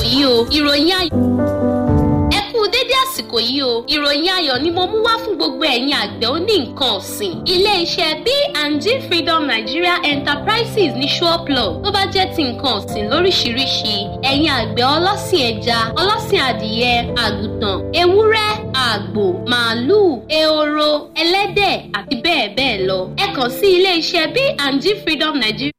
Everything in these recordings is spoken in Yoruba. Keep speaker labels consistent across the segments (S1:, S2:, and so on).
S1: yìí o ìròyìn ayọ̀ ẹ kú dédé àsìkò yìí o ìròyìn ayọ̀ ni mo mú wá fún gbogbo ẹ̀yin àgbẹ̀ oní nǹkan ọ̀sìn ilé-iṣẹ́ B&G Freedom Nigeria Enterprises ní Ṣọ́ọ̀plọ̀ tó bá jẹ́ ti nǹkan ọ̀sìn lóríṣiríṣi ẹ̀yin àgbẹ̀ ọlọ́sìn ẹja ọlọ́sìn adìyẹ àgùntàn ewúrẹ́ àgbò màálùú ehoro ẹlẹ́dẹ̀ àti bẹ́ẹ̀ bẹ́ẹ̀ lọ ẹ kàn sí ilé-iṣẹ́ B&G Freedom Nigeria.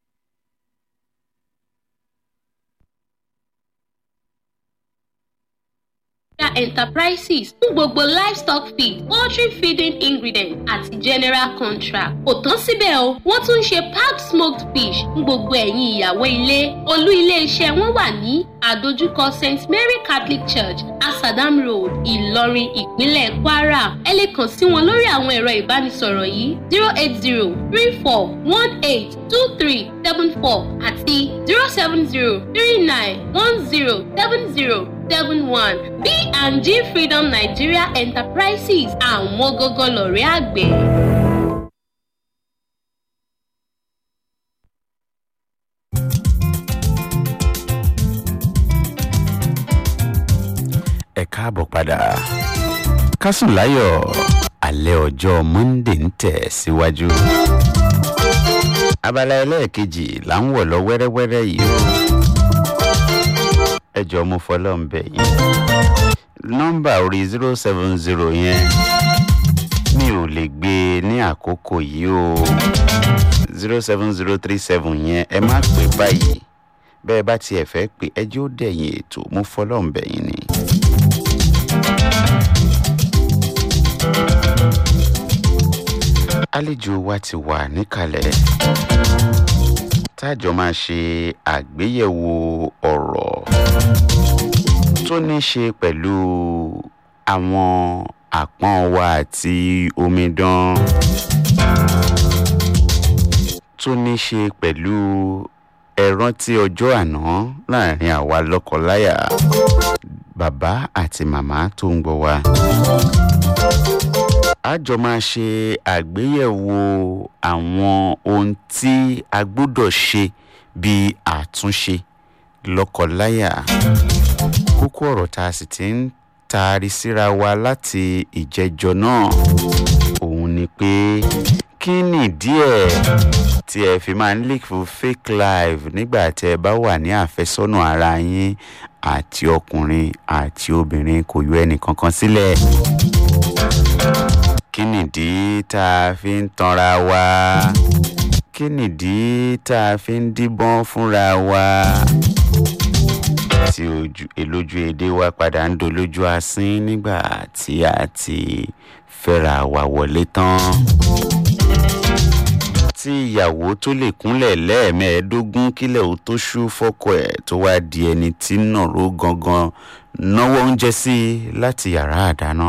S1: enterprises fún gbogbo livestock feed poultry feeding ingredient àti general contract. kò tán síbẹ̀ o wọ́n tún ń ṣe packed smoked fish fún gbogbo ẹ̀yin ìyàwó ilé olú ilé-iṣẹ́ wọn wà ní àdójúkọ st mary catholic church asadam road ìlọrin ìpínlẹ̀ kwara ẹ lè kàn sí wọn lórí àwọn ẹ̀rọ ìbánisọ̀rọ̀ yìí zero eight zero three four one eight two three seven four àti zero seven zero three nine one zero seven zero seven one B&G Freedom Nigeria Enterprises àwọn gógó lọ̀rẹ́ àgbẹ̀.
S2: ẹ káàbọ̀ padà kásùn láyọ̀ alẹ́ ọjọ́ monday ń tẹ̀ síwájú. abala ẹlẹ́ẹ̀kejì là ń wọ̀ lọ wẹ́rẹ́wẹ́rẹ́ yìí o ẹ jọ mo fọlọ́ ń bẹ̀ yín nọ́mbà orí zero seven zero yẹn mi ò lè gbé e ní àkókò yìí o zero seven zero three seven yẹn ẹ má pè báyìí bẹ́ẹ̀ bá tiẹ̀ fẹ́ pé ẹjọ́ dẹ̀yìn ètò mo fọlọ́ ń bẹ̀ yín ni. àlejò wa ti wà níkàlẹ̀ tájọ máa ṣe àgbéyẹ̀wò ọ̀rọ̀ tó ní ṣe pẹ̀lú àwọn àpọ́n wa àti omidan tó ní ṣe pẹ̀lú ẹ̀rántí ọjọ́ àná láàrin àwa lọ́kọláya bàbá àti màmá tó ń gbọ́ wa a jọ máa ṣe àgbéyẹ̀wò àwọn ohun tí a gbọ́dọ̀ ṣe bí àtúnṣe lọ́kọláya kókó ọ̀rọ̀ tá a sì ti ń taari síra wa láti ìjẹjọ náà òun ni pé kí nìdí ẹ̀ tí ẹ fi máa ń leak fún fake live nígbà tí ẹ bá wà ní àfẹ́sọ́nà ara yín àti ọkùnrin àti obìnrin kò yọ ẹnì kankan sílẹ̀ kí nìdí tá a fi ń tanra wa kí nìdí tá a fi ń díbọ́n fúnra wa tí èlójú èdè wa padà ń dolójú asín nígbà tí a ti fẹ́ra wa wọlé tán tí ìyàwó tó lè kúnlẹ̀ lẹ́ẹ̀mẹ́ẹ̀ẹ́dógún kílẹ̀ ó tó ṣú fọ́kọ ẹ̀ tó wá di ẹni tí nàró gangan náwó oúnjẹ sí láti yàrá àdáná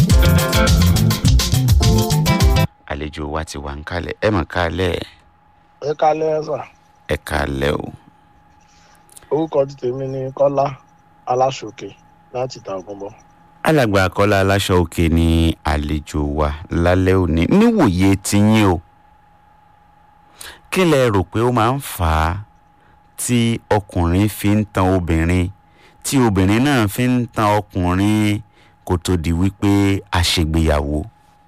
S2: àlejò wa ti wà ń kalẹ̀ ẹ mọ̀ kalẹ̀.
S3: ẹ kalẹ̀ sà.
S2: ẹ kalẹ̀ o.
S3: orúkọ ti tèmi ni kọ́lá aláṣòkè láti ta ògùnbọ.
S2: alàgbà kọ́lá aláṣọ òkè ni àlejò wa lálẹ́ òní níwòye tiyín o kí lẹ rò pé ó máa ń fà á tí ọkùnrin fi ń tan obìnrin tí obìnrin náà fi ń tan ọkùnrin kó tó di wípé a ṣègbéyàwó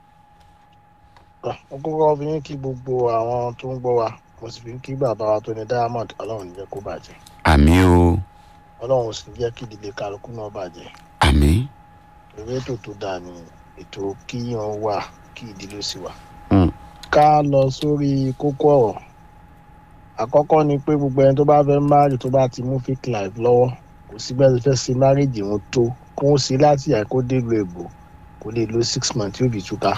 S3: mo kọ́kọ́ fi ń kí gbogbo àwọn tó ń gbọ́ wa mo sì fi ń kí bàbá wa tó ní diamond ọlọ́run ní jẹ́ kó bàjẹ́
S2: àmì o
S3: ọlọ́run sì jẹ́ kí ìdílé kálukú náà bàjẹ́
S2: àmì.
S3: ìwé ètò tó dáa ni ètò kíyàn wà kí ìdílé sì wà.
S2: Mm.
S3: ká lọ sórí kókó ọ̀rọ̀ àkọ́kọ́ ni pé gbogbo ẹni tó bá fẹ́ márì tó bá ti mú fake life lọ́wọ́ kò sí bẹ́ẹ̀ fẹ́ ṣe márìjì wọn tó kó ń ṣe láti àìkó délùú èbò kò lè lo six months tí ó fi túká.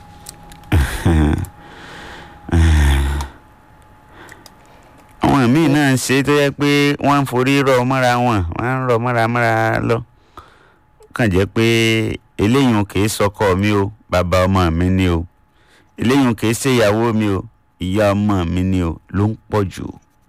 S2: àwọn míì náà ń ṣe tó yẹ pé wọ́n ń forí rọ mọ́ra wọn wọ́n ń rọ mọ́ra mọ́ra lọ kàn jẹ́ pé eléyìí kì í sọkọ mi o bàbá ọmọ mi ni o eléyìí kì í ṣe ìyàwó mi o ìyá ọmọ mi ni o ló ń pọ̀ jù.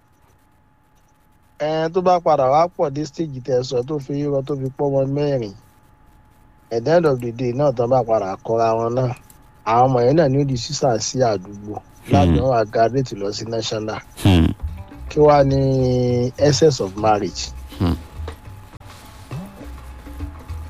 S3: ẹn tó bá padà wá pọ̀ dé stage tẹ̀ sọ tó fi rírọ tó fi pọ́ wọn mẹ́rin at the end of the day náà tán bá padà kọ́ra wọn náà àwọn ọmọ yẹn náà ní ó di sísà sí àdúgbò láti wọn wá graduate lọ sí national
S2: Hmm.
S3: kí wàá ní essence of marriage.
S2: Hmm.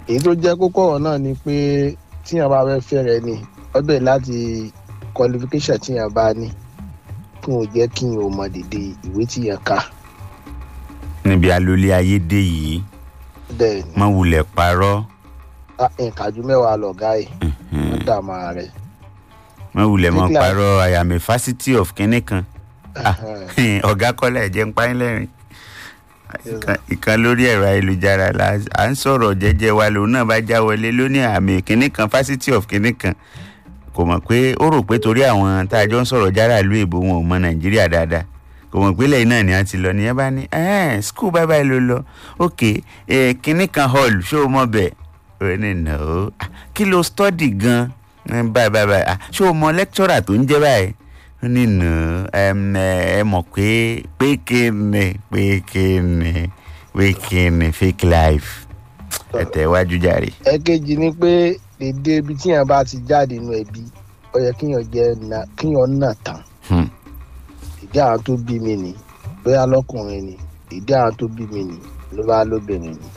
S3: èyí tó jẹ́ kókó ọ̀rọ̀ náà ni pé tíyàn bá fẹ́ fẹ́ rẹ ni ọbẹ̀ láti qualification tíyàn bá ní kí wọn jẹ́ kí n ò mọ dèdè ìwé tíyàn ká
S2: níbi alólé ayé dé yìí
S3: bẹ́ẹ̀ ni
S2: má wulẹ̀ parọ́
S3: nǹkan ju mẹ́wàá lọ̀gá ẹ̀ wọ́n dààmú ara rẹ̀
S2: má wulẹ̀ mọ́
S3: Nígbà-
S2: parọ́ I am a Fásitì of kínní kan Ah, ọ̀gá kọ́lá ẹ̀jẹ̀ ń pa ẹ́ lẹ́rìn Ìkan- ìkan lórí ẹ̀rọ ayélujára la à ń sọ̀rọ̀ jẹ́jẹ́ wa lòun náà bá já wọlé lóní àmì kínní kan Fásitì of kínní kan kò mọ̀ pé ó rò pé torí àwọn tá a jọ ń sọ̀rọ̀ jára ìlú èbó wọn ò mọ Nàìjíríà dáadáa kò mọ̀ pé lẹ́yìn náà ni a ti lọ nìyẹn bá ní ẹ́ẹ̀ skul báyìí báyìí ló lọ ok eh, kínní kan hall ṣé o mọ̀ bẹ́ẹ̀ ó ní nà ó Ah, kí ló study gan Eh, báyìí báyìí báyìí Ah, ṣé o mọ̀ lecturer tó ń jẹ́ báyìí ó ní nà ó ẹ mọ̀ pé pé kíni pé kíni pé kíni fake life ẹ tẹ̀ wájú jàre.
S3: ẹ̀kejì ni pé dèdè ibi tíyàn bá ti jáde inú ẹbí ó yẹ kíyàn jẹ́ na- kíyàn nà tán
S2: Hmm.
S3: ìdí àwọn tó bí mi ni bóyá lọkùnrin ni ìdí àwọn tó bí mi ni ló bá lóbìnrin ni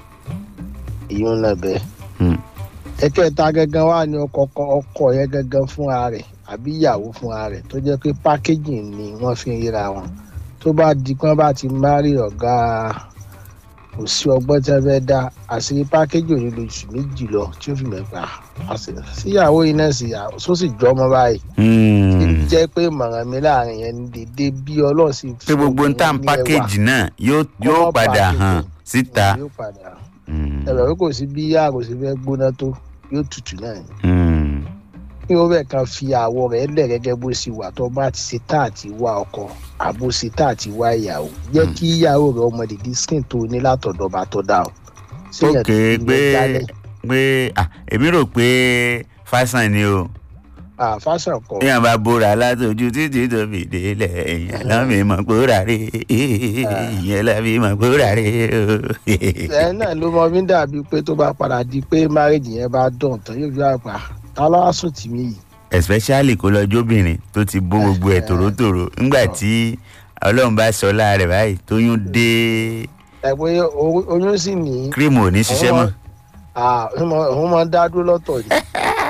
S3: ìyún náà bẹ́ẹ̀.
S2: Hmm.
S3: ẹ̀kẹta gangan wà ní ọkọ ọkọ yẹn gangan fúnra rẹ̀ àbí ìyàwó fúnra rẹ̀ tó jẹ́ pé pákéjì ni wọ́n fi ń ríra wọn tó bá di pé wọ́n bá ti márì ọ̀gá kò sí ọgbọ́n tí wọ́n fẹ́ dá àṣírí pákéjì ò ní lo oṣù méjì lọ tí ó fi mẹ́fà síyàwó yìí náà sì tó sì jọ ọmọ báyìí
S2: Hmm.
S3: jẹ́ pé ìmọ̀ràn mi láàrin yẹn ní dédé bí ọlọ́run sì
S2: pé gbogbo ń tàn
S3: ní ẹwà.
S2: pákéjì náà yóò
S3: Kọ́
S2: yóò
S3: mọ́
S2: padà
S3: package
S2: hàn
S3: ẹ̀.
S2: síta.
S3: yóò padà hàn
S2: Hmm.
S3: ẹ̀rọ pé kò sí bí yá kò sí fẹ́ gbóná tó yóò tutù náà ni
S2: Hmm.
S3: kí wọ́n bẹ̀ kan fi àwọ̀ rẹ̀ lẹ̀ gẹ́gẹ́ bó ṣe wà tó bá ti ṣe tá àti wá ọkọ àbó ṣe tá àti wá ìyàwó jẹ́
S2: Hmm.
S3: kí ìyàwó rẹ̀ ọmọ dìdí skin tó ní látọ̀dọ̀ bá tọ́ da o. Ṣéyàn
S2: ok
S3: tó fi
S2: pé
S3: yẹn jálẹ̀?
S2: pé ah, èmi rò pé fásán ni o
S3: Ah, fashion kọ
S2: èèyàn bá bóra látọjú títí tó fi délẹ̀ èèyàn lámì mọ̀ kóra rè èèyàn lámì mọ̀ kóra rè o.
S3: ẹ náà ló mọ bí ń dàbí pé tó bá padà di pé marriage yẹn bá dùn tán yóò fi àgbà ta ló wá sùn tì mí yìí.
S2: especially kó lọ jóbìnrin tó ti bó gbogbo ẹ̀ tòrótòró ńgbà tí ọlọ́run bá sọ láàrẹ̀ báyìí tóyún dé
S3: ẹ pé o- oyún sì ní
S2: kírìmù ò ní ṣiṣẹ́ mọ́.
S3: Ah, òun mọ- òun máa ń dá dúró lọ́tọ̀ ni.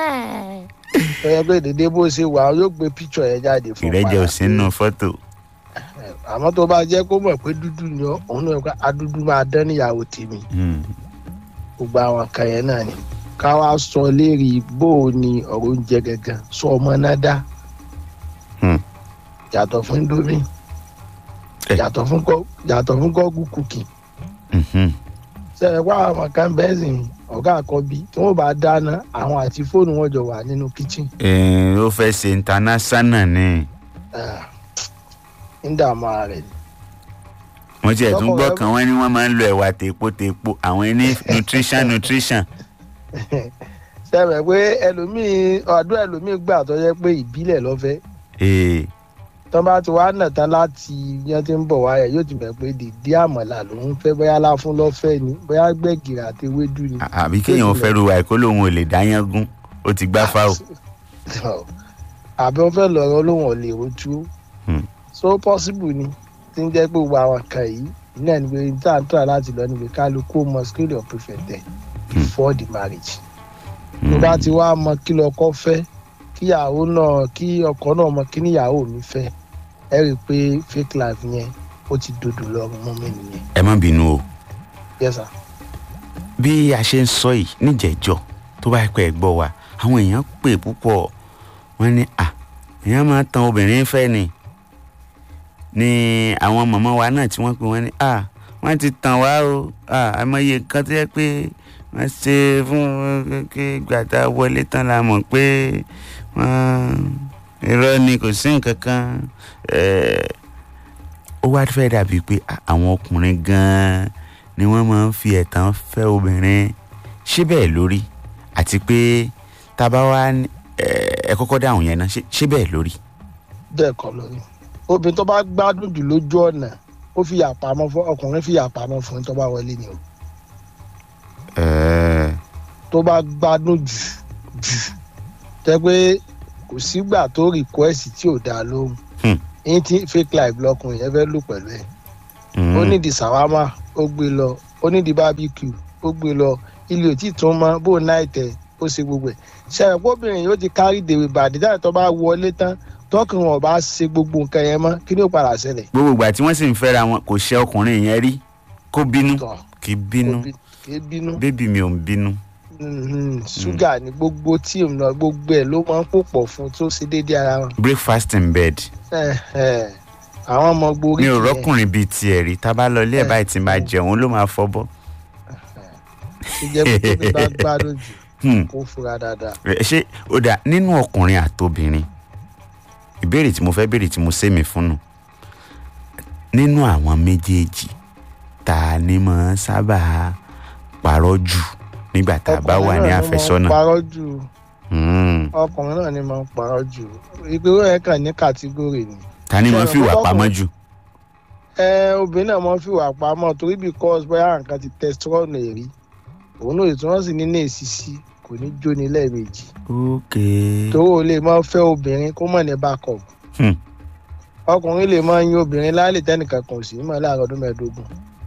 S3: ẹ yẹ pé dédé bó ṣe wà yóò gbé píṣọ yẹn jáde fún
S2: ìrẹ́jẹ ò
S3: padà
S2: sí nínú fọ́tò.
S3: àmọ́ tó bá jẹ́ kó mọ̀ pé dúdú ni ọ́ òun náà pé adúdú máa dán níyàwó tèmi
S2: Hmm.
S3: gbogbo àwọn kan yẹn náà ni ká wá sọ lérí bó o ní ọ̀rọ̀ oúnjẹ gangan sọ ọmọ náà dá
S2: Hmm.
S3: yàtọ̀ fún indomie
S2: Eh.
S3: yàtọ̀ fún gọ́ yàtọ̀ fún gọ́ọ̀gù kùkì
S2: Mhm.
S3: sẹ́yìn wá àwọn kan bẹ́ẹ̀ sìn ọ̀gá àkọ́bí tí wọ́n bá dáná àwọn àti fóònù wọn jọ wà nínú kíchìn
S2: Eh, ó fẹ́ ṣe international ni
S3: ń dààmú ara rẹ̀ ni.
S2: wọ́n tiẹ̀ tún
S3: Lọ́kọ̀
S2: gbọ́
S3: rẹ-
S2: kan wọ́n ní wọ́n máa ń lo ẹ̀wà tèpo tèpo àwọn ní nutrition nutrition.
S3: sẹ́yìn pé ẹlòmíì àdúrà ẹlòmíì gbà tó yẹ pé ìbílẹ̀ lọ́fẹ́
S2: Eh,
S3: tọ́ bá ti wá nà tán láti yẹn ti ń bọ̀ wáyà yóò ti mọ̀ pé dèdé àmọ̀là ló ń fẹ́ bóyá láfún lọ́fẹ́ ni bóyá gbẹ̀gìrì àti ewédú ni.
S2: à- àbí kéèyàn fẹ́ ru àìkó lòun ò lè dáyán gún ó ti gbá fáwọ̀.
S3: àbí wọ́n fẹ́ lọ́rọ́ lóhùn ọ̀lẹ́ rojú
S2: Hmm.
S3: so possible ni tí ń jẹ́ pé gbogbo àwọn kan yìí iná ní pé tá à ń tọ́ láti lọ níbi kálukú mọ skill of prefect before the marriage. tó bá ti wá mọ kí lọkọ fẹ́ kíyàwó náà kí ọkọ náà mọ kí níyàwó mi fẹ́ ẹ rí i pé fake life yẹn ó ti dòdò lọ́rùn mọ́ mi nìyẹn
S2: ẹ má bínú o
S3: yes sir.
S2: bí a ṣe ń sọ yìí níjẹ̀jọ́ tó bá pẹ́ gbọ́ wa àwọn èèyàn pè púpọ̀ wọ́n ní à èèyàn máa tan obìnrin fẹ́ ni ni àwọn màmá wa náà tí wọ́n pè wọ́n ní à wọ́n ti tàn wá o à àmọye nǹkan tó yẹ pé wọ́n ṣe fún kí gbàtà wọlé tán la mọ̀ pé wọ́n irọ́ ni kò sí nǹkan kan ẹ̀ẹ́ ó wá fẹ́ dàbí pé à, àwọn ọkùnrin gan-an ni wọ́n máa ń fi ẹ̀tàn fẹ́ obìnrin ṣé bẹ́ẹ̀ lórí àti pé tá a bá wá ní- ẹ ẹ kọ́kọ́ dáhùn yẹn náà ṣé ṣé bẹ́ẹ̀ lórí.
S3: bẹ́ẹ̀ kọ́ lórí obìnrin tó bá gbádùn jù lójú ọ̀nà ó fi àpamọ́ fún ọkùnrin fi àpamọ́ fún tó bá wọlé ni o
S2: Ẹ̀ẹ́,
S3: tó bá gbádùn jù jù tẹ́ pé kò sígbà tó request tí ò dáa lóhùn
S2: Hmm.
S3: yín tí fake life lọkùnrin yẹn fẹ́ lò pẹ̀lú ẹ̀
S2: mm,
S3: ó nídìí sàwámà ó gbé lọ ó nídìí bábíkù ó gbé lọ ilé ò tí tó mọ bó náà tẹ ó ṣe gbogbo ẹ̀ ṣẹlẹ̀ kóbìnrin yóò ti kárí dèrè bàdí dáhùn tó bá wọlé tán tọkùnrin wọn bá ṣe gbogbo nǹkan yẹn mọ́ kí ni ó padà ṣẹlẹ̀
S2: gbogbo ìgbà tí wọ́n sì ń fẹ́ra wọn kò ṣe ọkùnrin yẹn rí kó bínú
S3: tọ̀
S2: kì í bínú
S3: kò bí- kì í bínú
S2: bébì mi ò ń bínú.
S3: Mhm, ṣúgà ní gbogbo tí òun náà gbogbo ẹ̀ ló máa ń pò pọ̀ fún tó ṣe déédéé ara wọn.
S2: breakfast in bed
S3: Eh, eh, àwọn ọmọ gborí
S2: mi ò
S3: kìí yẹn.
S2: rọ́kùnrin bíi tiẹ̀ rí tá a bá lọ ilé ẹ̀
S3: Eh.
S2: báyìí tí máa jẹun ló máa fọ́bọ́.
S3: tó jẹ́ pé tó bá gbádùn jù
S2: Hmm.
S3: kó fura dáadáa.
S2: Ẹ, ṣé ó dà nínú ọkùnrin àtobìnrin ìbéèrè tí mo fẹ́ béèrè tí mo sẹ́mi fún nù nínú àwọn méjèèjì ta ni mo sábà parọ́ jù nígbà tá a bá wà ní
S3: Ọkùnrin náà ló máa ń
S2: àfẹ́sọ́nà.
S3: parọ́ jù
S2: Hmm.
S3: ọkùnrin náà ni máa ń parọ́ jù ìgbéró yẹn kàn ní kàtígórì ni.
S2: ta ni mo
S3: Ṣé
S2: fi wà
S3: ọkùnrin-
S2: pamọ́ jù.
S3: ẹ obìnrin náà máa ń fìwà pamọ́ torí because bóyá nǹkan ti testosterone rí òun náà tí wọ́n sì ní ní èsìsì kò ní jóni lẹ́ẹ̀mejì
S2: ok
S3: torí o lè máa fẹ́ obìnrin kó mọ̀ ní backup
S2: Hmm.
S3: ọkùnrin lè máa yin obìnrin lálẹ́ tẹ́nìkan kan ò sí mọ́ láàárọ̀ ọdún mẹ́ẹ̀ẹ́dógún.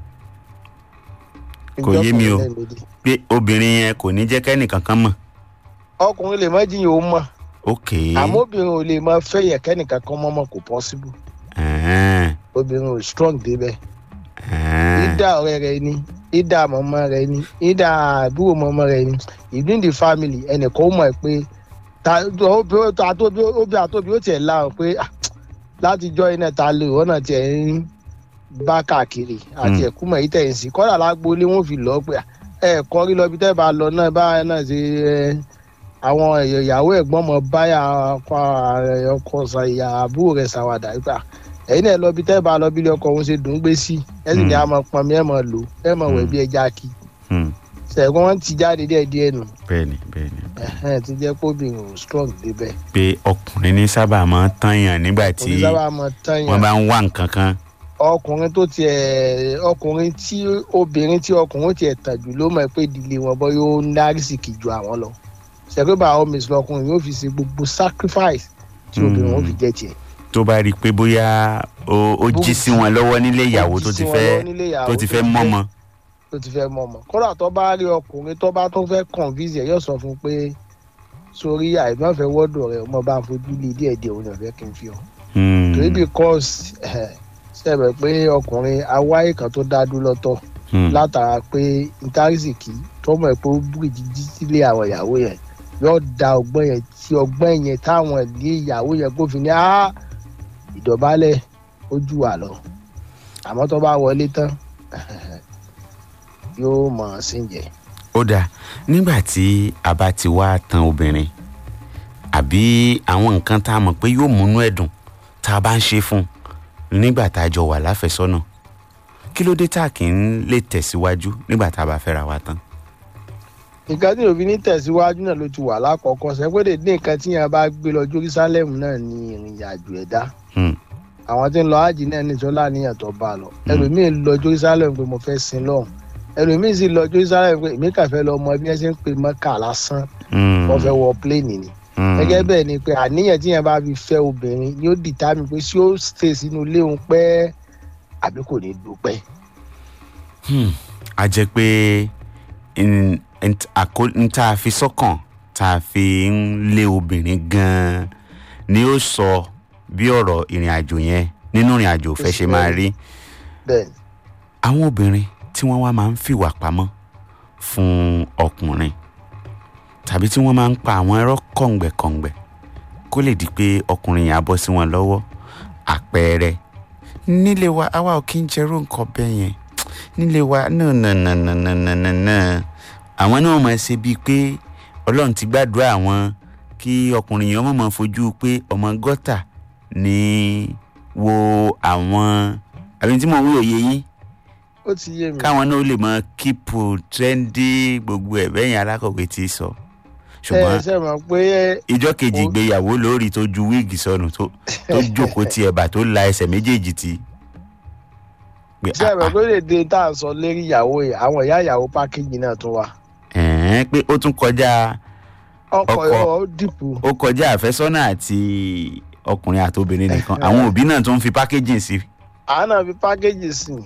S2: Kò yé mi o.
S3: Ìjọkùnrin lẹ́ẹ̀mejì.
S2: pé obìnrin yẹn kò ní jẹ́ kẹ́nìkan kan mọ̀.
S3: ọkùnrin lè má jiyàn ó mọ̀
S2: ok
S3: àmọ́ obìnrin ò lè máa fẹ́ yẹn kẹ́nìkan kan mọ́ mọ́ kò possible
S2: Ẹ̀hẹ́n,
S3: obìnrin ò strong débẹ̀.
S2: ẹ̀hẹ́n.
S3: ìdá ọ̀rẹ́ rẹ ni ìdá mọ̀mọ́ rẹ ni ìdá àbúrò mọ̀mọ́ rẹ ni within the family ẹnìkan ó mọ̀ pé ta obì àtòbí obì àtòbí ó tiẹ̀ láwọn pé ah, látijọ́ iná ta lè wọ́n náà tiẹ̀ ń bá káàkiri àti
S2: Mm.
S3: ẹ̀kú mọ̀ yìí tẹ̀ ń sìn kọ́dà lágbólé wọn fi lọ pé ah, ẹ kọ́ rí lọ bí tẹ́ bá lọ náà bá náà ṣe ẹ, àwọn ìyàwó ẹ̀gbọ́n mọ̀ báyà ọkọ ọkọ ṣàyà àbúrò rẹ̀ ṣàwàdà nípa ẹ̀yin náà lọ bí tẹ́ bá lọ bí ilé ọkọ òun ṣe dùn ún gbé sí ẹ sì ní
S2: Mm.
S3: a máa pọn mi ẹ máa lò ẹ máa wẹ̀
S2: Mm.
S3: bí ẹja kí
S2: Hmm.
S3: ṣẹ̀gbọ́n wọn ti jáde díẹ̀ díẹ̀ nù
S2: bẹ́ẹ̀ni bẹ́ẹ̀ni
S3: ẹ̀hẹ́n ti jẹ́ pé obìnrin ò strong débẹ̀
S2: pé ọkùnrin ní sábà máa ń tànyàn nígbà tí
S3: oníṣàbà máa tán
S2: wọ́n
S3: yàn
S2: bá ń wá nǹkan kan.
S3: ọkùnrin tó tiẹ̀ ọkùnrin tí obìnrin tí ọkùnrin tiẹ̀ tàn jù ló mọ̀ pé ìdílé wọn bọ́ yóò ná rìsìkì ju àwọn lọ ṣẹ̀gbọ́n bá àwọn mèsì lọkùnrin yóò fi ṣe gbogbo sacrifice tí obìnrin wọn fi jẹ́ tiẹ̀
S2: tó bá rí i pé bóyá ó ó jí sí wọn lọ́wọ́ nílé ìyàwó
S3: Ó jí
S2: tó
S3: sí
S2: ti
S3: wọn
S2: fẹ́
S3: lọ́wọ́ nílé ìyàwó
S2: tó ti fẹ́ mọ́mọ́.
S3: tó ti fẹ́ mọ̀ mọ́ kódà tó bá rí ọkùnrin tó bá tó fẹ́ convince ẹ̀ yóò sọ fún un pé sórí àìmọ́fẹ́ wọ́dọ̀ rẹ̀ ọmọ bá ń fojú lé díẹ̀ díẹ̀ òun ọ̀fẹ́ kí n fi ọ́
S2: Hmm.
S3: torí because ṣẹ̀bẹ̀ pé ọkùnrin awáyé kan tó dá dúró lọ́tọ̀
S2: Hmm.
S3: látara pé intarisiki tọmọ ẹ̀ pé ó búrìjì jí sílé àwọn ìyàwó yẹn yóò da ọgbọ́n yẹn tí ọgbọ́n yẹn táwọn ilé ìyàwó yẹn kó fi ní á ìdọ̀bálẹ̀ ó jù wà lọ àmọ́ tó bá wọlé tán yóò mọ̀ ọ́n sí jẹ́.
S2: ó dáa nígbà tí a bá ti wá tan obìnrin àbí àwọn nǹkan tá a mọ̀ pé yóò múnú ẹ̀dùn tá a bá ń ṣe fún un nígbà tá a jọ wà láfẹ́sọ́nà kí ló dé tá a kì í lè tẹ̀síwájú nígbà tá a bá fẹ́ra wa tán.
S3: nǹkan tí òfin ní tẹ̀síwájú náà ló ti wà lákọ̀ọ́kọ́ sẹ́pẹ́dẹ̀ ní nǹkan tí yẹn bá gbé lọ jerusalem náà ní ìrìn àjò ẹ̀dá
S2: Hmm.
S3: àwọn tí ń lọ ájì náà ní ìṣọ́lá níyàn tó bá a lọ ẹlòmíín lọ jerusalem pé mo fẹ́ sin lọ́hùn ẹlòmíín sì lọ jerusalem pé èmi kàn fẹ́ lọ mọ bí wọ́n ṣe ń pè mọ́kà lásán
S2: Hmm.
S3: wọ́n fẹ́ wọ pléènì ni
S2: Hmm.
S3: gẹ́gẹ́ bẹ́ẹ̀ ni pé àníyàn tí yẹn bá fi fẹ́ obìnrin ni ó dìtámì pé ṣé ó stay sínú ilé òun pẹ́ àbí kò ní dúpẹ́
S2: Hmm. a jẹ́ pé n- n- àkó- n tá a fi sọ́kàn tá a fi ń lé obìnrin gan-an ni ó sọ bí ọ̀rọ̀ ìrìn àjò yẹn nínú ìrìn àjò òfẹ́ ṣe máa rí
S3: bẹ́ẹ̀ ni
S2: àwọn obìnrin tí wọ́n wá máa ń fìwà pamọ́ fún ọkùnrin tàbí tí wọ́n máa ń pa àwọn ẹ̀rọ kọ̀ǹgbẹ̀kọ̀ǹgbẹ̀ kó lè di pé ọkùnrin yẹn á bọ́ sí wọn lọ́wọ́ àpẹẹrẹ nílé wa àwa ò kí ń jẹ́rú nǹkan bẹ́ẹ̀ yẹn nílé wa náà náà náà náà náà náà náà náà àwọn náà máa ṣe bíi pé ọlọ́run ti gbàdúrà àwọn kí ọkùnrin yẹn má máa fojú pé ọmọ gọ́tà ní wo àwọn àbí tí mo wí òye yín
S3: ó ti yé mi
S2: káwọn náà lè mọ kíìpù tírẹ́ndì gbogbo ẹ̀ bẹ́yìn alákọ̀wé ti sọ
S3: ẹ
S2: ṣùgbọ́n
S3: ṣe mọ̀ pé
S2: ìjọ kejì
S3: ó-
S2: ìgbéyàwó lórí tó ju wíìgì sọnù tó tó jókòó ti ẹ̀bà tó la ẹsẹ̀ méjèèjì ti. pé
S3: ṣe
S2: ah,
S3: mọ̀
S2: ah,
S3: pé lè dé tá à ń sọ lérí ìyàwó yẹn àwọn ìyá ìyàwó pákéjì náà tún wà
S2: ẹ̀ẹ́n, pé ó tún kọjá
S3: ọkọ̀
S2: Ọkọ.
S3: yóò ó dìpọ̀
S2: ó kọjá àfẹ́sọ́nà àti ọkùnrin àti obìnrin nìkan àwọn òbí náà tún fi pákéjì sí
S3: àwọn náà fi pákéjì sí i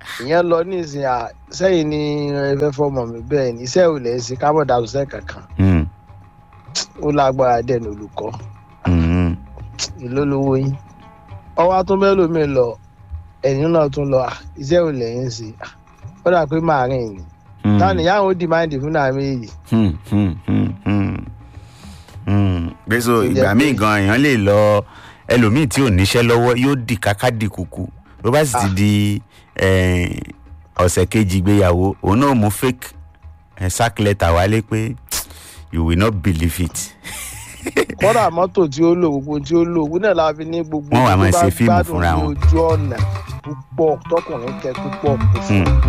S3: ìyẹn lọ ní ìsìn à sẹ́yìn ní ẹfẹ́ fọmọ mi bẹ́ẹ̀ ni iṣẹ́ ò lẹ̀ ṣe ká mọ̀ dàrú sẹ́ kankan
S2: Hmm,
S3: ó lágbára dẹ̀ ní olùkọ́
S2: hmm,
S3: ìlólówó yín ọwọ́ tún bẹ́ẹ̀ lómi lọ ẹ̀yìn náà tún lọ "Ah, iṣẹ́ ò lẹ̀ ń ṣe Ah, ó dà pé màá rìn ní
S2: hmm,
S3: táwọn ìyá àwọn ó dìmáàndì fún náà méjì
S2: hmm, hmm, hmm, hmm, hmm. pé so
S3: Tó jẹ́
S2: ìgbà
S3: pé-
S2: míì gan èèyàn lè lọ ẹlòmíì tí ò níṣẹ́ lọ́wọ́ yóò di káká di kùkù ló bá sì ti
S3: Ah.
S2: di eh, ọ̀sẹ̀ kejì ìgbéyàwó òun náà mú fake eh, sack letter wálé pé you will not believe it.
S3: kọ́dà mọ́tò tí ó lò gbogbo tí ó lò òun náà la fi ní gbogbo
S2: Wọ́n wá
S3: tó
S2: máa
S3: bá
S2: ṣe fíìmù
S3: gbádùn
S2: fúnra
S3: ní
S2: wọn.
S3: ojú ọ̀nà púpọ̀ tọkùnrin tẹ púpọ̀ kò fún
S2: Hmm.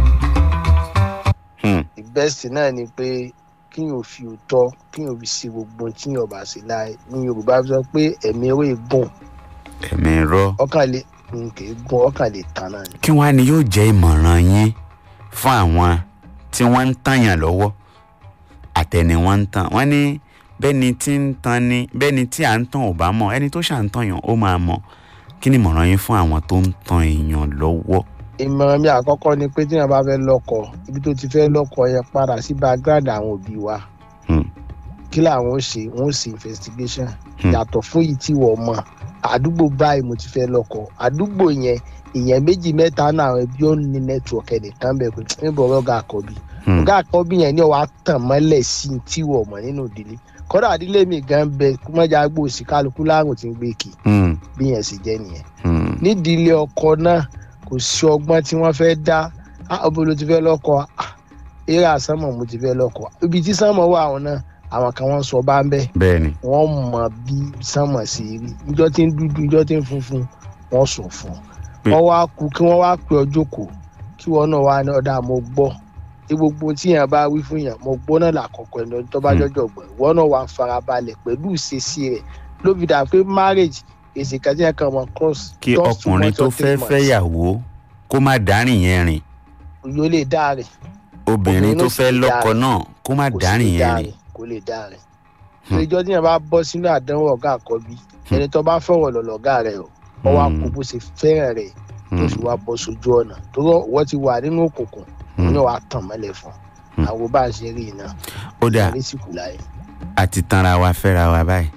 S2: Hmm.
S3: ìbẹ́sì náà ni pé kí yóò fi òótọ́ kí yóò fi ṣe gbogbo tí yóò bá ṣe láì ní yorùbá sọ pé ẹ̀mí ewé gùn
S2: ẹ̀mí rọ.
S3: ọkàn lè n kì í gùn ọkàn lè tán náà ni.
S2: kí wàá ní yóò jẹ́ ìmọ̀ràn yín fún àwọn tí wọ́n ń tàyàn lọ́wọ́ àtẹni wọ́n ń tàn wọ́n ní bẹ́ni tí ń tan ni bẹ́ni tí à ń tàn ò bá mọ̀ ẹni tó ṣà ń tàyàn ó máa mọ̀ kí ni ìmọ̀ràn yín fún àwọn tó ń tan èèyàn lọ́wọ́.
S3: ìmọ̀ràn mi àkọ́kọ́ ni pé tí yẹn bá fẹ́ lọ́kọ ibi tó ti fẹ́ lọ́kọ yẹn padà sí background àwọn òbí wa
S2: Hmm.
S3: kí làwọn ó ṣe wọn ó ṣe investigation
S2: Hmm.
S3: yàtọ̀ fún yìí tí wọ́n mọ̀ àdúgbò báyìí mo ti fẹ́ lọ́kọ àdúgbò yẹn ìyẹn méjì mẹ́ta náà àwọn ẹbí ó ní network ẹnìkan bẹ̀ pé níbo ọ̀gá àkọ́bí
S2: Hmm.
S3: ọ̀gá àkọ́bí yẹn ni wàá tàn mọ́lẹ̀ sí i tí wọ́n mọ̀ nínú ìdílé kọ́dà ìdílé mi gan bẹ kúmọ́jà gbòòsì kálukú láàrùn tí ń gbé kì
S2: Hmm.
S3: bí yẹn sì jẹ́ nìyẹn
S2: Hmm.
S3: nídìílé ọkọ náà kò sí ọgbọ́n tí wọ́n fẹ́ dá "Ah, ọbọ ló ti fẹ́ lọ́kọ Ah, eré àsánmọ̀ mo ti fẹ́ lọ́kọ ibi tí sánmọ̀ wà àwọn náà àwọn kan wọ́n sọ bá ń bẹ́
S2: bẹ́ẹ̀ ni
S3: wọ́n mọ bí sánmọ̀ sí rí níjọ́ tí ń dúdú níjọ́ tí ń funfun wọ́n sọ fún un
S2: Pé-
S3: wọ́n wá kú kí wọ́n wá pè ọ́ jókòó kí wọ́n náà wá ní ọ̀dà mo gbọ́ tí gbogbo tí yẹn bá wí fún yẹn mo gbọ́ náà làkọ̀kọ̀ ẹni ọdún tó bá
S2: Hmm.
S3: jọjọ gbọ́ wọ́n náà wá farabalẹ̀ pẹ̀lú ìṣesí rẹ̀ ló fi dà pé marriage èsì kan tí yẹn kàn mọ́ cross
S2: kí
S3: just two
S2: ọkùnrin
S3: months
S2: tó
S3: or three
S2: fẹ́
S3: months
S2: fẹ́yàwó kó má dárìn yẹn rìn
S3: yóò lè dá rẹ̀
S2: obìnrin
S3: Obìnrin
S2: tó
S3: ló sì
S2: fẹ́
S3: lè dá
S2: lọ́kọ
S3: rẹ̀.
S2: náà kó má
S3: kò sì
S2: dárìn
S3: lè
S2: yẹn
S3: dá
S2: rìn.
S3: rẹ̀ kò lè dá rẹ̀
S2: Hmm.
S3: ìjọ tí yẹn bá bọ́ sínú àdánwò ọ̀gá àkọ́bí ẹni tó bá fọ̀rọ̀ lọ lọ́gá rẹ̀ o wọ́n wá
S2: Hmm.
S3: kó bó ṣe fẹ́ràn rẹ̀ tó
S2: Hmm.
S3: fi wá bọ́ sójú ọ̀nà tó rọ wọ́n ti wà nínú òkùnkùn
S2: Hmm.
S3: ní wàá tàn mọ́lẹ̀ fún
S2: Hmm.
S3: àwọn bá a ṣe rí iná
S2: ó dáa
S3: ní sìkú láyé.
S2: àti tanra wa fẹ́ra wa báyìí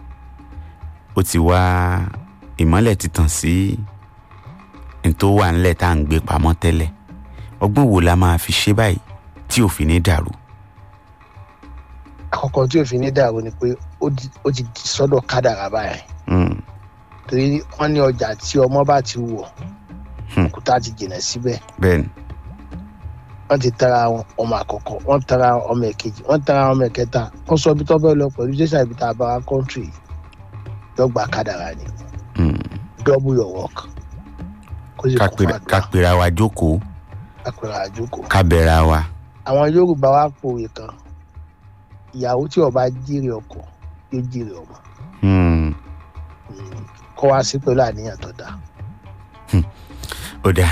S2: ó ti wá ìmọ́lẹ̀ ti tàn sí n tó wà ńlẹ̀ tá à ń gbé pamọ́ tẹ́lẹ̀ ọgbọ́n wo la máa fi ṣe báyìí tí ò fi ní dàrú.
S3: àkọ́kọ́ tí òfin ní dàrú ni pé ó di- ó ti di sọ́dọ̀ kádàrá báyìí
S2: Hmm.
S3: torí wọ́n ní ọjà tí ọmọ bá ti wọ̀
S2: Hmm.
S3: òkúta ti jìnà síbẹ̀
S2: bẹ́ẹ̀ ni
S3: wọ́n ti tara wọn ọmọ àkọ́kọ́ wọ́n tara ọmọ ẹ̀kejì wọ́n tara ọmọ ẹ̀kẹta wọ́n sọ ibi tó fẹ́ lọ pẹ̀lú jésà ibi tá a bá wa kọ́ńtírì dọ́gba kádàrá ni
S2: Hmm.
S3: double your work kó sì
S2: ká
S3: kún
S2: pera-
S3: fún
S2: ká
S3: àdúrà
S2: pera wa jókòó
S3: àpẹẹrẹ àjókòó.
S2: ká bẹ̀ra wa.
S3: àwọn yorùbá wa pòwe kan ìyàwó tí ọba jíire ọkọ yóò jíire ọmọ
S2: Hmm.
S3: Mm, kọ́ wá sí pẹ̀lú àníyàn tó dáa.
S2: ó dáa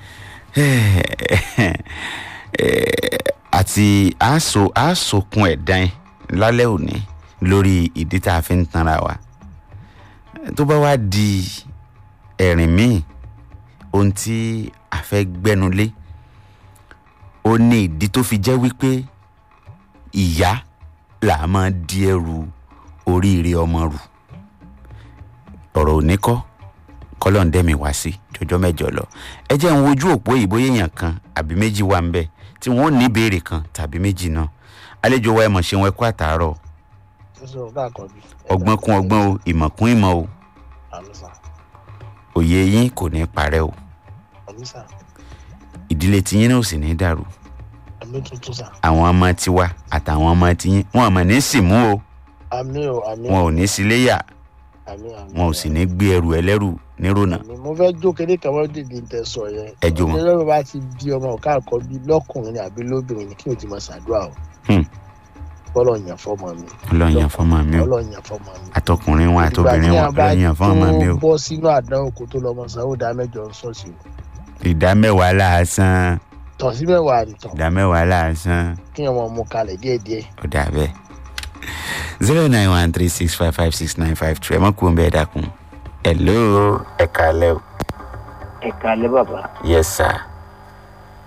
S2: àti àásò àásòkun ẹ̀dán ẹ̀ lálẹ́ òní lórí ìdí tá a fi ń tanra wa tó bá wá di ẹ̀rìn míì ohun tí a fẹ́ gbẹ́nulé ó ní ìdí tó fi jẹ́ wípé ìyá là á máa di ẹrù oríire ọmọ rù ọ̀rọ̀ òní kọ́ kọ́lọ́ǹdẹ́mi wá sí jọjọ́ mẹ́jọ lọ ẹ jẹ́ ń wojú òpó ìbò èèyàn kan àbí méjì wà ń bẹ̀ tí wọ́n ní ìbéèrè kan tàbí méjì náà àlejò wa ẹ mọ̀ ṣe wọn ẹkú àtàárọ̀
S3: sísọ ọgá àkọ́bí.
S2: ọgbọ́n kún ọgbọ́n o ìmọ̀ kún ìmọ̀ o
S3: àmísà
S2: òye yín kò ní parẹ́ o
S3: àmísà
S2: ìdílé tiyín náà ò sì ní dàrú
S3: àmì tuntun sà.
S2: àwọn ọmọ tiwa àtàwọn ọmọ tiyín wọn ò mọ̀ ní sìmú o
S3: àmì o àmì
S2: wọn ò ní síléyà
S3: àmì àmì.
S2: wọn ò sì ní gbé ẹrù ẹlẹ́rù nírònà
S3: àmì mo fẹ́ jó kéde kan wọ́n dìde ń tẹ sọ yẹn.
S2: Ẹ jó wọn.
S3: ọjọ́ bá ti di ọmọ ọ̀ká àkọ́bí lọ́kùnrin ni àbí lóbìnrin ni kí o ti máa ṣàdúrà o.
S2: Hmm.
S3: bọ́lọ̀ yàn fọ́mọ mi.
S2: ọlọ́yàn fọmọ mi o
S3: bọ́lọ̀ yàn fọ́mọ mi.
S2: àtọkùnrin wọn àtobìnrin wọn ọlọ́yàn fọmọ mi o
S3: tó bọ́ sínú àdánwò kó tó lọ́mọ sanwó dá mẹ́jọ ń sọ̀sì o.
S2: ìdá mẹ́wàá láàsán
S3: tọ̀ sí mẹ́wàá nìtàn
S2: ìdá mẹ́wàá láàsán.
S3: kí ọmọ mú kalẹ̀ díẹ̀díẹ̀.
S2: ó dà bẹ́ẹ̀ zero nine one three six five five six nine five two ẹ mọ̀ kú bẹ́ẹ̀ dákun. hello ẹ kálẹ́ o.
S4: ẹ kalẹ bàbá
S2: yes sir.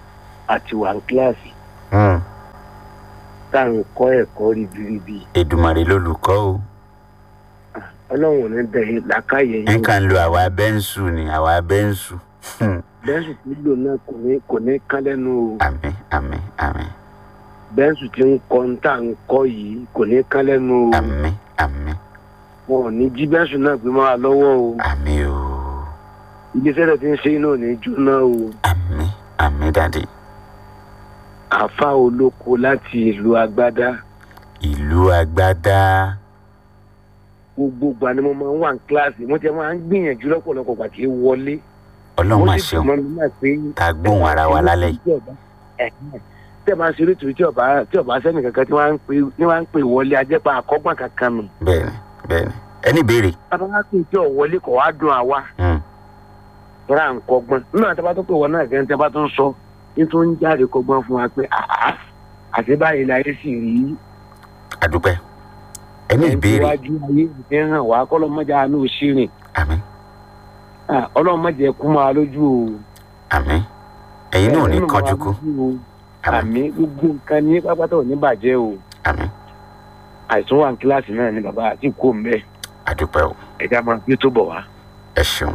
S4: àti wà ní kíláàsì
S2: Hmm.
S4: tá à ń kọ́ ẹ̀kọ́ ribiribi
S2: Èdùmàrè lolùkọ́ o
S4: ọlọ́run ò ní bẹ̀rẹ̀ làákàyè yín
S2: nǹkan lo àwa bẹ́ńsù ni àwa bẹ́ńsù Hmm.
S4: bẹ́ńsù tí lò náà kò ní kò ní kán lẹ́nu o
S2: àmín àmín àmín
S4: bẹ́ńsù tí ń kọ́ ń tà ń kọ́ yìí kò ní kán lẹ́nu o
S2: àmín àmín
S4: wọn ò ní jí bẹ́ńsù náà gbé máa lọ́wọ́ o
S2: àmín o
S4: iléeṣẹ́ rẹ̀ ti ń ṣe iná ò ní jóná o
S2: àmín àmín dàdí
S4: àfa olóko láti ìlú agbádá
S2: ìlú agbádá
S4: gbogbo ìgbà ni mo máa ń wà ní kíláàsì mo ti máa ń gbìyànjú lọ́pọ̀lọpọ̀ gbà tí ó wọlé
S2: ọlọ́run
S4: Mo
S2: máa
S4: sì
S2: ṣeun
S4: mọ̀ mi náà pé
S2: ká gbóhùn ara wa lálẹ́ yìí
S4: tẹ́ bá ń ṣeré tòun tí ọba tí ọba sẹ́ni kankan tí wọ́n á ń pè ní wọ́n á ń pè wọlé ajẹ́pà àkọ́gbọ́n kankan nù.
S2: bẹ́ẹ̀ni bẹ́ẹ̀ni ẹni béèrè
S4: bàbá wa pè tí ò wọlé kọ̀ wá dùn àwa
S2: Hmm.
S4: tọ́ra à ń kọ́gbọ́n nínú àti bá tó pè wọ́n náà gẹ́gẹ́ tí a bá tó ń sọ ní tó ń jáde kọ́gbọ́n fún wa pé àá àti báyìí la yé sì rí
S2: àdúpẹ́ ẹni ìbéèrè
S4: iwájú ayé ìfẹ́ hàn wá kọ́lọ́mọdé àánú òṣìrìn
S2: àmín
S4: ọlọ́mọdé kú máa lójú o.
S2: àmín ẹ̀yin náà ò ní
S4: Ẹ̀yin náà
S2: kánjú
S4: máa
S2: kú
S4: lójú o.
S2: àmín
S4: àmì gbogbo nǹkan ní pápátá ò ní bàjẹ́ o
S2: àmín
S4: àìsàn wà ní kíláàsì náà ni bàbá àti kò ń bẹ́ẹ̀.
S2: àdúpẹ́ o
S4: ẹja máa gbé tó bọ̀ wá.
S2: ẹ ṣeun.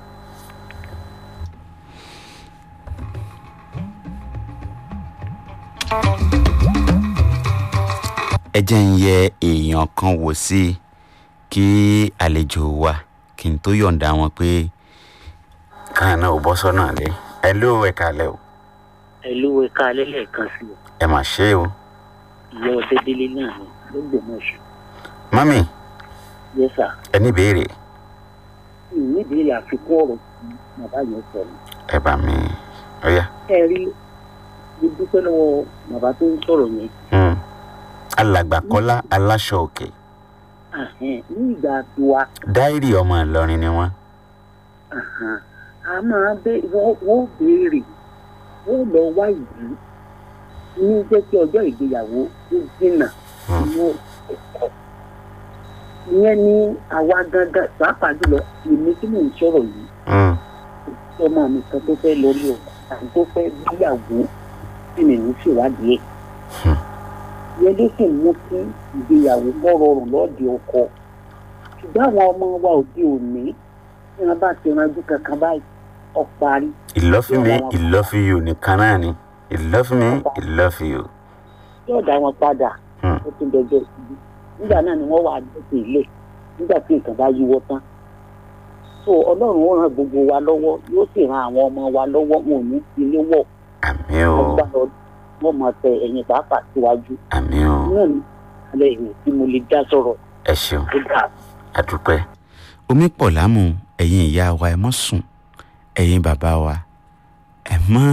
S2: ẹ jẹ́ ń yẹ èèyàn kan wò sí i kí àlejò wa kí n tó yọ̀ǹda wọn pé káà náà ò bọ́ sọ́nà lé ẹ ló ẹ kalẹ̀ o
S5: ẹlú ẹka alẹ́ lẹ́ẹ̀kan sí i
S2: ẹ mà ṣe o
S5: ìyá ọtẹ délé náà ni ló gbòmọ̀ ṣù
S2: mami
S5: yẹsà
S2: ẹ ní ìbéèrè
S5: nídìí àfikún ọ̀rọ̀ tí bàbá yẹn sọ ni.
S2: ẹ bá mi ọyá
S5: ẹ rí mo dúpẹ́ lọ́wọ́ bàbá tó ń sọ̀rọ̀ yẹn
S2: Hmm. alàgbà kọ́lá aláṣọ òkè
S5: Àhẹ́n, ní ìgbà tiwa
S2: dáírì ọmọ ìlọrin ni wọ́n
S5: àhàn, a máa bẹ wọ́n wọ́n béèrè wọ́n lọ wá ìlú ní jẹ́ kí ọjọ́ ìgbéyàwó ó dínà
S2: Hmm.
S5: inú ẹ̀kọ́ ìyẹn ní àwa gangan pàápàá jùlọ èmi tí mò ń sọ̀rọ̀ yìí
S2: Hmm.
S5: ọmọ mi kan tó fẹ́ lórí ọkọ àti tó fẹ́ gbéyàwó tí mi ń ṣèwádìí ẹ̀.
S2: Hmm.
S5: ìyẹn ló sì mú kí ìgbéyàwó kọ́ rọrùn lọ́ọ̀dì ọkọ. ṣùgbọ́n àwọn ọmọ wa òde òní tí wọ́n bá ti ranjú kankan báyìí ọ̀parí.
S2: ìlọ́fíìmí ìlọ́fíìyù nìkan náà ni ìlọ́fíìmí ìlọ́fíìyù.
S5: yóò dá wọn padà
S2: Hmm.
S5: ó tún dọjọ́ síbi nígbà náà ni wọ́n wà dẹ́sẹ̀ ilé nígbà tí nǹkan bá yíwọ́ tán. so ọlọ́run ó ran gbogbo wa lọ́wọ́ yóò sì ran àwọn ọmọ wa lọ́wọ́ wọn ò ní fi ilé wọ̀
S2: àmì o
S5: ọgbà wọn máa tẹ ẹ̀yìn pàápàá síwájú.
S2: àmì o
S5: náà ní alẹ́ ìwé tí mo lè dá sọ̀rọ̀
S2: ẹ ṣeun
S5: tó dáa.
S2: àdúpẹ́. omi pọ̀ lámù ẹ̀yin ìyá wa ẹ mọ́ sùn ẹ̀yin bàbá wa ẹ mọ́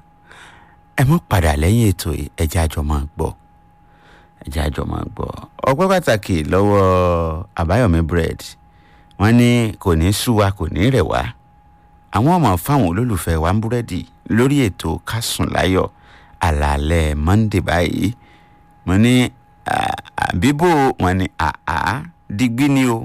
S2: ẹ mọ́ padà lẹ́yìn ètò yìí ẹ jẹ́ àjọ máa gbọ́ ẹ jẹ́ àjọ máa gbọ́ ọpẹ́ pàtàkì lọ́wọ́ àbáyọ̀mí bread wọ́n ní kò ní sú wa kò ní rẹ̀ wá àwọn ọmọ fáwọn olólùfẹ́ wa ń búrẹ́dì lórí ètò kásùn láyọ̀ àlàálẹ̀ monday báyìí mo ní à- à- bíbò wọn ni àá digbí ni o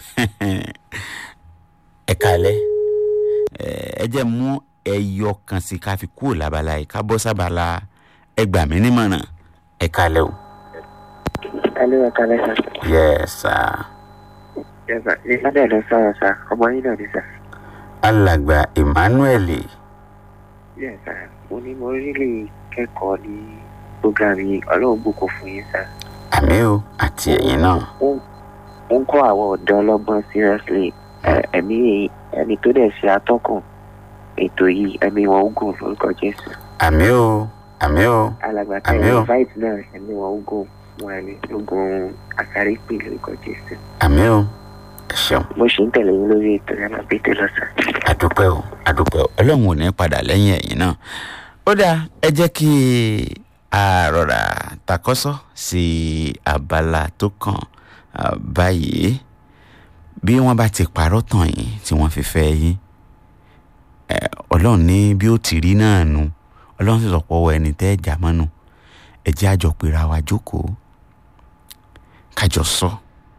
S2: ẹ kalẹ ẹ jẹ́ mú ẹyọ kan sí ká fi kúrò lábala yìí ká bọ́ sábala ẹ gbà mí nímọ̀ràn ẹ kalẹ o.
S6: Alẹ́ ẹ̀ka lẹ́sà.
S2: yes sir.
S6: Yẹ́sà, ìfádẹ́ ló sọ̀rọ̀ sá, ọmọ yín náà ní sà.
S2: alàgbà emmanuel
S6: Yẹ́sà, mo ní mo rí lè kẹ́kọ̀ọ́ ní program yìí, ọlọ́run bùkún fún yín sá.
S2: àmì o àti ẹ̀yin náà
S6: Ó ń kọ́ àwọn ọ̀dọ́ ọlọ́gbọ́n seriously. Ẹ- Ẹ̀mí ẹni tó dẹ̀ ṣe atọ́kùn ètò yìí, ẹ̀mí wọn ó gùn lórúkọ Jésù.
S2: àmì o àmì o
S6: Alàgbà tẹ̀
S2: Àmín o.
S6: invite náà, ẹ̀mí wọn ó gùn wọn ẹ̀mí ogun àsáré pè lórúkọ Jésù.
S2: àmì o ẹ ṣeun
S6: Mo ṣì ń tẹ̀lé yín lórí ètò yàrá pété lọ́sàn.
S2: àdúpẹ́ o àdúpẹ́ o ọlọ́run ò ní padà lẹ́yìn ẹ̀yìn náà ó dáa ẹ jẹ́ kí a rọra takọ́sọ́ sí abala tó kàn ah, báyìí bí wọ́n bá ti parọ́ tàn yín tí wọ́n fi fẹ́ yín eh, ọlọ́run ní bí ó ti rí náà nu ọlọ́run sì sọ̀pọ̀ ọwọ́ ẹni tẹ́ ẹ̀ já mọ́nu ẹ jẹ́ àjọ pera wa jókòó kájọ sọ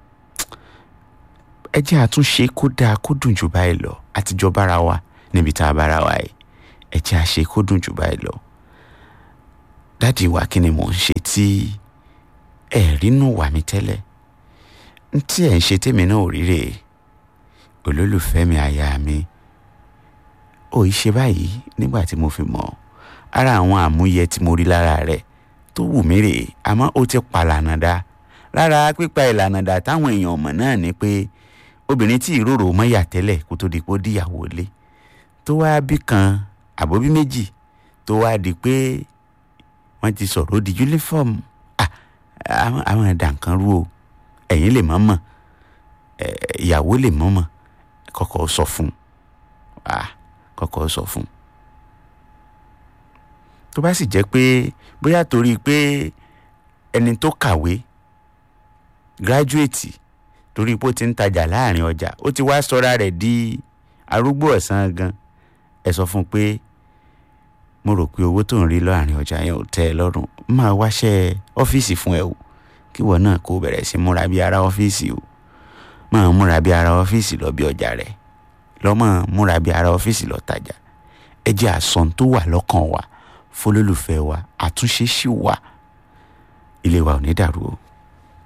S2: ẹ jẹ́ àtúnṣe kó dáa kó dùn jù báyìí lọ àtijọ́ bára wa níbi tá a bára wa yìí ẹ jẹ́ àṣe kó dùn jù báyìí lọ dádì wa kí ni mò ń ṣe tí ẹ rínú wà mí tẹ́lẹ̀ n tí ẹ̀ ń ṣe tèmi náà ò ríre olólùfẹ́ mi aya mi ò í ṣe báyìí nígbà tí mo fi mọ̀ ara àwọn àmúyẹ tí mo rí lára rẹ̀ tó wù mí rèé àmọ́ ó ti pàlànà dá lára pípa ìlànà dà táwọn èèyàn mọ̀ náà ni pé obìnrin tí ìrorò mọ́yà tẹ́lẹ̀ kó tó di pé ó díyàwó lé tó wá bí kan àbóbí méjì tó wá di pé wọ́n ti sọ̀rọ̀ ó di yúnífọ́ọ̀mù àwọn ẹ̀dá nǹkan rú o ẹ̀yin lè mọ̀ mọ̀ ìyàwó lè mọ̀ mọ̀ kọ́kọ́ sọ fún kọ́kọ́ sọ fún tó bá sì jẹ́ pé bóyá torí pé ẹni tó kàwé gírájúètì torí pé ó ti ń tajà láàrin ọjà ó ti wá sọra rẹ̀ di arúgbó ọ̀sán gan ẹ sọ fún un pé mo rò pé owó tó ń rí láàrin ọjà yẹn ò tẹ́ ẹ lọ́rùn máa wáṣẹ́ ọ́fíìsì fún ẹ o kíwọ náà kó bẹ̀rẹ̀ sí múra bí ara ọ́fíìsì o máa múra bí ara ọ́fíìsì lọ bí ọjà rẹ̀ lọ́mọ múra bí ara ọ́fíìsì lọ tajà ẹ jẹ́ àsọ̀n tó wà lọ́kàn wa fọlọ́lùfẹ́ wa àtúnṣe sì wà ilé wa ò ní dàrú o.